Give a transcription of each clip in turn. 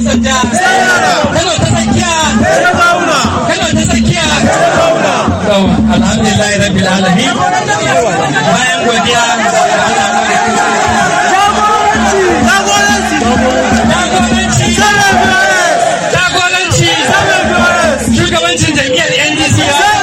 majalisar jiha Kano ta tsakiya Kano ta tsakiya alhamdulillah rabbil alamin bayan godiya jagoranci shugabancin jam'iyyar ndc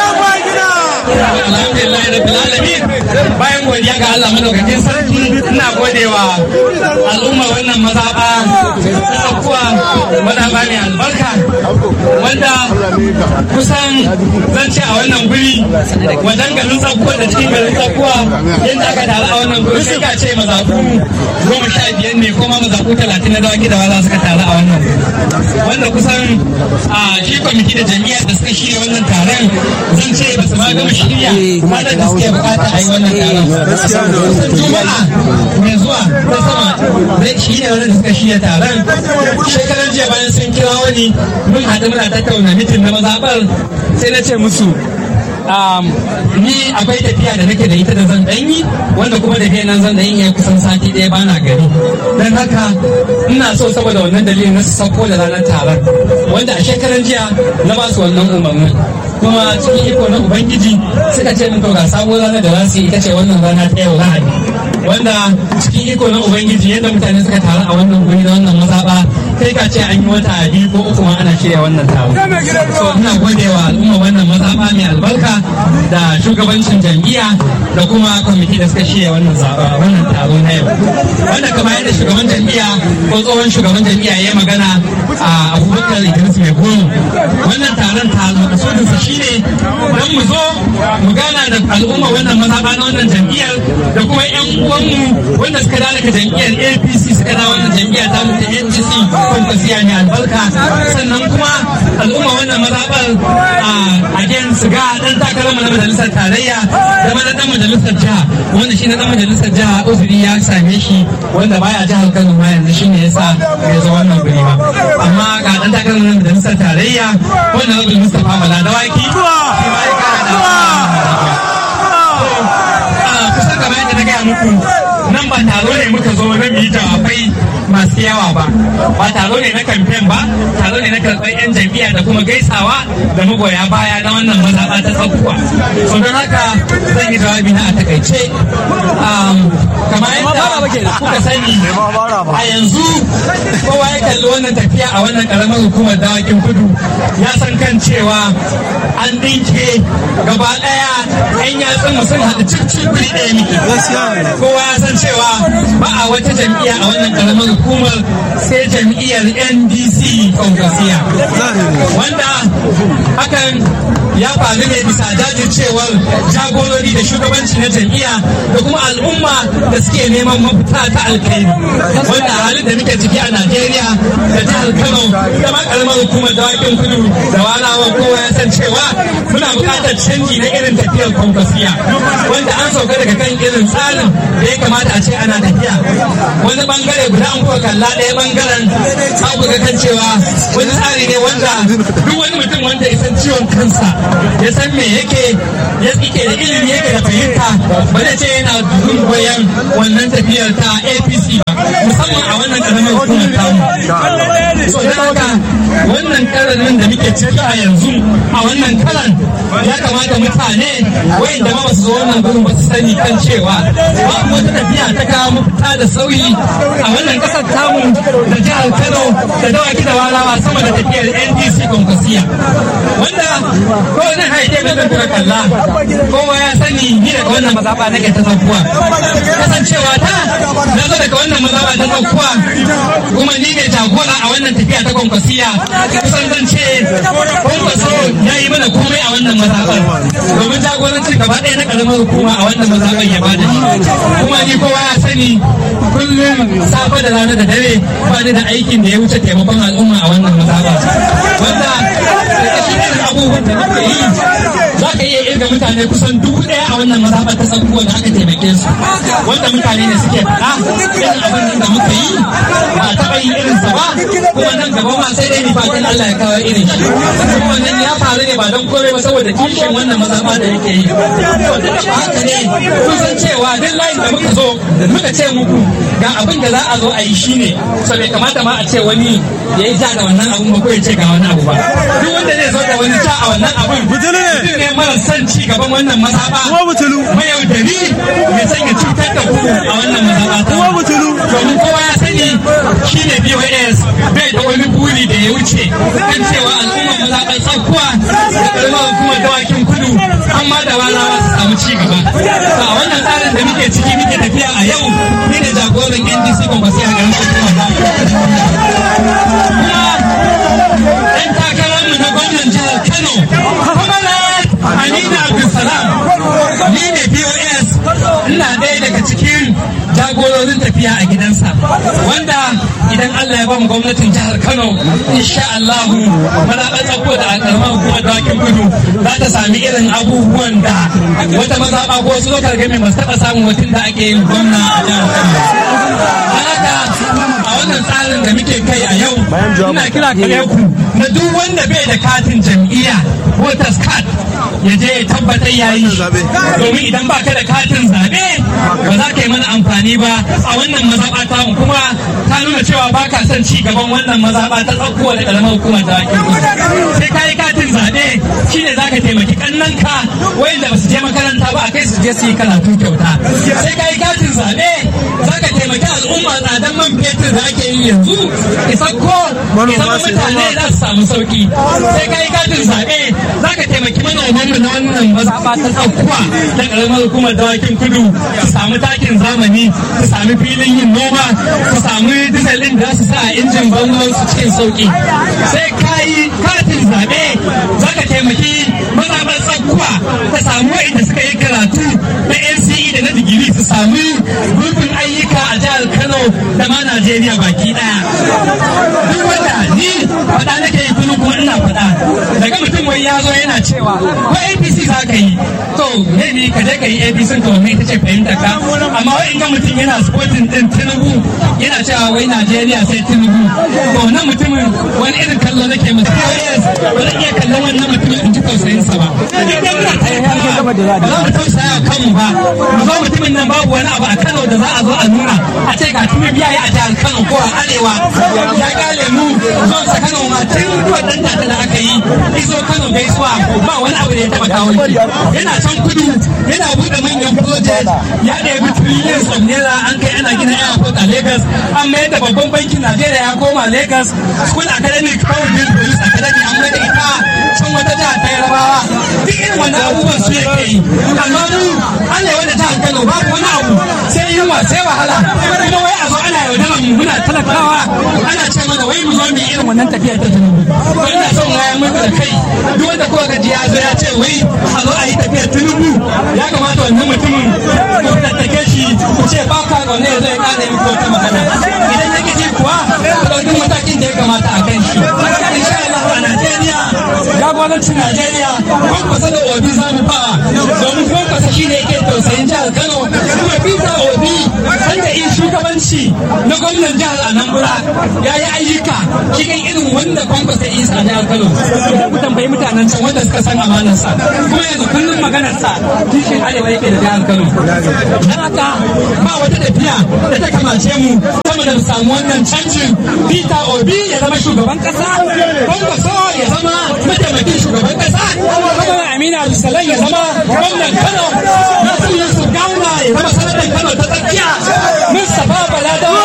alhamdulillah rabbil alamin bayan godiya ga Allah madaukakin sarki ina godewa al'umma wannan mazaba ta kuwa mazaba mai albarka wanda kusan zan ce a wannan guri wajen garin tsakuwa da cikin garin tsakuwa yadda aka taru a wannan guri sai ka ce mazaku goma sha biyar ne kuma mazaku talatin na dawaki da wala suka taru a wannan wanda kusan a shi kwamiti da jami'ar da suka shirya wannan taron zan ce ba su ma gama shirya ranar da suke bukata a yi wannan taron juma'a mai zuwa ta sama zai shi ne wanda suka shirya taron shekarar jiya bayan sun kira wani mun haɗu muna tattauna mitin na mazaɓar sai na ce musu ni akwai tafiya da nake da ita da zan ɗanyi wanda kuma da nan zan ɗanyi ya kusan sati ɗaya bana gari don haka ina so saboda wannan dalilin na su sauko da ranar taron wanda a shekaran jiya na ba su wannan umarnin kuma cikin iko na ubangiji suka ce min to ga sabuwar ranar da za su yi ita ce wannan rana ta yau lahadi wanda cikin iko na ubangiji yadda mutane suka taru a wannan guri na wannan mazaɓa kai ka ce an yi wata biyu ko uku ma ana shirya wannan taro so ina godewa al'umma wannan mazaɓa mai albarka da shugabancin jam'iyya da kuma kwamiti da suka shirya wannan wannan taro na yau wanda kamar yadda shugaban jam'iyya ko tsohon shugaban jam'iyya ya magana a abubakar idris mai goro wannan taron taro kasudinsa shine don mu zo mu gana da al'umma wannan mazaɓa na wannan jam'iyyar da kuma 'yan uwanmu wanda suka dawo daga jam'iyyar apc suka dawo wannan jam'iyya ta mutu apc kwankwasiya ne albarka sannan kuma al'umma wannan mazaɓar a again su ga ɗan takarar mu na majalisar tarayya da mana ɗan majalisar jiha wanda shi na ɗan majalisar jiha uzuri ya same shi wanda baya jihar kano ma yanzu shi ne yasa ya zo wannan guri ba amma ga ɗan takarar mu na majalisar tarayya wanda rabu mustapha bala dawaki shi ma ya kara da kusan kamar yadda na gaya muku nan ba taro ne muka zo na mu yi jawabai masu yawa ba ba taro ne na kamfen ba taro ne na karɓar 'yan jam'iyya da kuma gaisawa da magoya baya na wannan mazaɓa ta tsakuwa so don haka zan yi jawabi na a takaice kamar yadda kuka sani a yanzu kowa ya kalli wannan tafiya a wannan karamar hukumar dawakin kudu ya san kan cewa an dinke gaba ɗaya 'yan yatsun mu sun haɗu cikin guri ɗaya miki kowa ya san cewa ba a wata jam'iyya a wannan karamar hukumar sai jam'iyyar ndc kwankwasiya wanda hakan ya faru ne bisa jajircewar jagorori da shugabanci na jam'iyya da kuma al'umma da suke neman mafita ta alkhairi wanda a halin da muke ciki a najeriya da jihar kano da ma karamar hukumar dawakin kudu da walawa kowa ya san cewa muna buƙatar canji na irin tafiyar kwankwasiya wanda an sauka daga kan irin tsarin da ya kamata a ce ana tafiya wani bangare guda an kuka kalla ɗaya bangaren za ku ga kan cewa wani tsari ne wanda duk wani mutum wanda ya san ciwon kansa ya san me yake ya tsike da ilimi yake da fahimta ba zai ce yana goyon wannan tafiyar ta apc ba musamman a wannan karamin hukumar tamu so da haka wannan karanin da muke ciki a yanzu a wannan karan ya kamata mutane wayanda ma basu zo wannan gurin ba su sani kan cewa babu wata tafiya ta kawo mafita da sauyi a wannan kasar tamu da jihar kano da dawaki da walawa sama da tafiyar ndc kwankwasiya wanda kowane haike mai zan kalla kowa ya sani ni daga wannan mazaba nake ta zakuwa kasancewa ta na zo daga wannan mazaba ta zakuwa kuma ni ne jagora a wannan tafiya ta kwankwasiya kusan zan ce kwankwaso ya yi mana komai a wannan mazabar domin jagorancin gaba ɗaya na ƙaramar hukuma a wannan mazabar ya bada shi kuma ni kowa ya sani kullum safe da rana da dare ba ni da aikin da ya wuce taimakon al'umma a wannan mazaba wanda da shi irin abubuwan da nake yi za ka iya irga mutane kusan dubu ɗaya a wannan mazaɓar ta tsakuwa da aka taimake su wanda mutane ne suke faɗa irin abin da muka yi ba a taɓa yin irinsa ba kuma nan gaba ma sai dai ni fatan Allah ya kawo irin shi kuma wannan ya faru ne ba don kore ba saboda kishin wannan mazaɓa da yake yi to duk da haka ne kun san cewa duk layin da muka zo muka ce muku ga abin da za a zo a yi shine so bai kamata ma a ce wani ya yi ja da wannan abun ba ko ya ce ga wani abu ba duk wanda zai zo da wani ja a wannan abun mutum ne mara son ci gaban wannan mazaba mayaudari mai sanya cutar da ku a wannan mazaba ta domin kowa ya sani shine BOS bai da wani buri da ya wuce kan cewa al'ummar mazaɓar tsakuwa da ƙaramar hukumar dawakin kudu amma da walawa su samu ci gaba a wannan tsarin da muke ciki muke tafiya a yau ni ne jagoran NDC Kwankwasi a garin hukumar kuma ɗan takararmu na gwamnan jihar Kano Kamalat Amina Abdulsalam ni ne BOS ina ɗaya daga cikin jagororin tafiya a gidansa wanda idan Allah ya ba mu gwamnatin jihar Kano insha Allah mazaɓar tsako da karamar hukumar dawakin kudu za ta sami irin abubuwan da wata mazaɓa ko wasu lokal gami masu taɓa samun mutum da ake yin gwamna a jihar Kano. Haka a wannan tsarin da muke kai a yau ina kira kare ku na duk wanda bai da katin jam'iyya voters card ya je ya tabbatar ya yi domin idan ba ka da katin zaɓe ba za ka yi mana amfani ba a wannan mazaɓa ta mu kuma ta nuna cewa ba ka son ci gaban wannan mazaɓa ta tsakkuwa da ƙaramar hukumar da ake sai ka yi katin zaɓe shine za ka taimaki ƙannanka wayanda ba su je makaranta ba a kai su je su yi karatu kyauta sai ka yi katin zaɓe za ka taimaki al'umma tsadan man fetur da ake yi yanzu isakko ya zama mutane za su samu sauki sai ka yi katin zaɓe za ka taimaki manomanmu na wannan mazaɓa ta tsakkuwa da ƙaramar hukumar dawakin kudu su samu takin zamani su sami filin yin noma su samu diesel ɗin da su sa a injin bangon su cikin sauki sai ka yi katin zaɓe za ka taimaki mazaɓar tsakkuwa ta samu wa'inda suka yi karatu na NCE da na digiri su sami gurbin ayyuka a jihar Kano da ma Najeriya baki ɗaya. Duk wanda ni faɗa nake yi kullum kuma ina faɗa daga mutum wai ya zo yana cewa ko APC za ka yi to maybe ka je ka yi APC to me ita ce fahimta ka amma wai in ga mutum yana supporting din Tinubu yana cewa wai Najeriya sai Tinubu to wannan mutumin wani irin kallo nake masa yes ba zan iya kallon wannan mutumin in ji tausayin sa ba idan muna talakawa ba za mu tausaya kanmu ba mu zo mutumin nan babu wani abu a Kano da za a zo a nuna a ce ga tumi biya ya a jihar Kano ko a arewa ya gale mu zo sa Kano ma tun wannan da da aka yi iso Kano gaisuwa ba wani abu da ya taba kawo shi yana can kudu yana bude manyan project ya ɗebi trillions of naira an kai ana gina airport a Lagos an mayar da babban bankin Najeriya ya koma Lagos school academic police police academy an mai da ita can wata jiha ta yarabawa duk irin wannan abubuwan su yake yi amma mu arewa da jihar Kano babu wani abu sai yunwa sai wahala kuma wai a zo ana yaudarar mu muna talakawa ana ce mana wai mu zo mu irin wannan tafiyar ta tunubu to ina son waya muku da kai duk wanda kowa gaji ya zo ya ce wai a zo a yi tafiyar tunubu ya kamata wannan mutumin ku tattake shi ku ce ba ka ga wannan zai kare muku wata magana idan yake ji kuwa ku ɗauki matakin da ya kamata a kan shi insha Allah a Najeriya jagorancin Najeriya kwankwasa da obi za mu fara domin kwankwasa shi ne yake tausayin jihar Kano kuma Peter Obi wanda in shugabanci na gwamnan jihar Anambra ya yi ayyuka cikin irin wanda kwankwasa isa a jihar Kano ku tambayi mutanen can wanda suka san amanarsa kuma yanzu kullum maganarsa kishin arewa yake da jihar Kano dan haka ba wata tafiya da ta kamace mu sama da mu samu wannan canjin Peter Obi ya zama shugaban kasa kwankwaso ya zama mataimakin shugaban kasa kuma Amina Abdulsalam ya zama gwamnan Kano Nasiru Yusuf Gawuna ya zama sanatan Kano ta tsakiya Mustapha Baladawa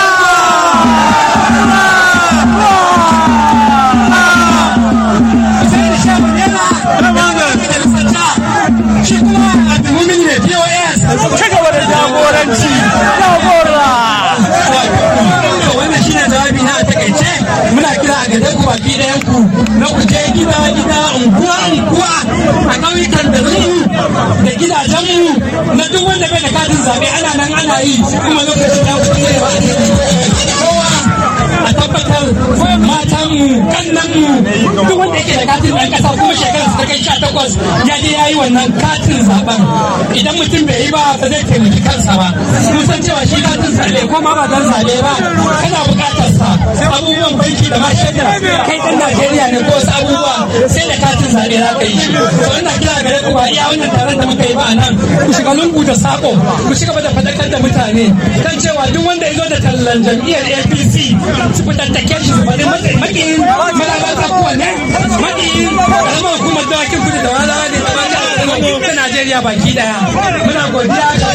shi kuma Abdulmumin ne POS ci gaba da jagoranci jagora wannan shine jawabi na a takaice muna kira a gare ku baki ɗayan ku na ku je gida gida unguwa unguwa a ƙauyukan da mu da gidajen mu na duk wanda bai da katin zaɓe ana nan ana yi kuma lokacin da ku ne ba kowa a tabbatar matan mu kannan mu duk wanda yake da katin ɗan ƙasa kuma shekarar ta kai sha takwas ya je ya yi wannan katin zaben idan mutum bai yi ba ba zai taimaki kansa ba mun san cewa shi katin zaɓe ko ma ba dan zaɓe ba kana buƙatar sa abubuwan banki da ma shaida kai ɗan Najeriya ne ko wasu abubuwa sai da katin zaɓe za ka yi shi to ina kira gare ku ba iya wannan taron da muka yi ba a nan ku shiga lungu da sako ku shiga da faɗakar da mutane kan cewa duk wanda ya zo da tallan jam'iyyar APC su fitattake shi su faɗi makiyin malabata kuwa ne makiyin karamar hukumar dawakin kudu da wala ne da mata da Najeriya baki daya muna godiya ga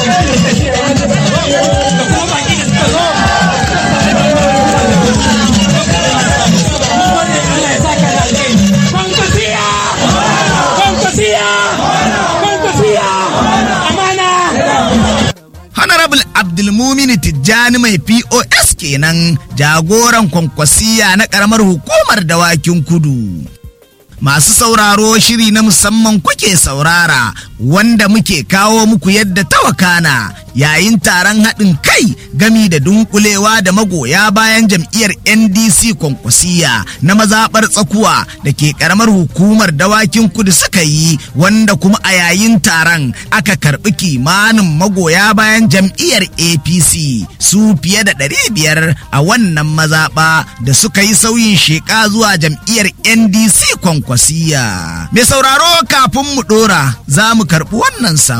da kuma baki da suka zo Honorable Abdulmumini Tijjani mai POS kenan jagoran kwankwasiya na ƙaramar hukumar dawakin kudu. Masu sauraro shiri na musamman kuke saurara wanda muke kawo muku yadda tawakana yayin taron haɗin kai gami da dunkulewa da magoya bayan jam'iyyar NDC kwankwasiya na mazaɓar tsakuwa da ke ƙaramar hukumar dawakin kudu suka yi wanda kuma a yayin taron aka karɓi kimanin magoya bayan jam'iyyar APC su fiye da ɗari biyar a wannan mazaɓa da suka yi sauyin sheƙa zuwa jam'iyyar NDC kwankwasiya. Mai sauraro kafin mu ɗora za mu karɓi wannan saƙo.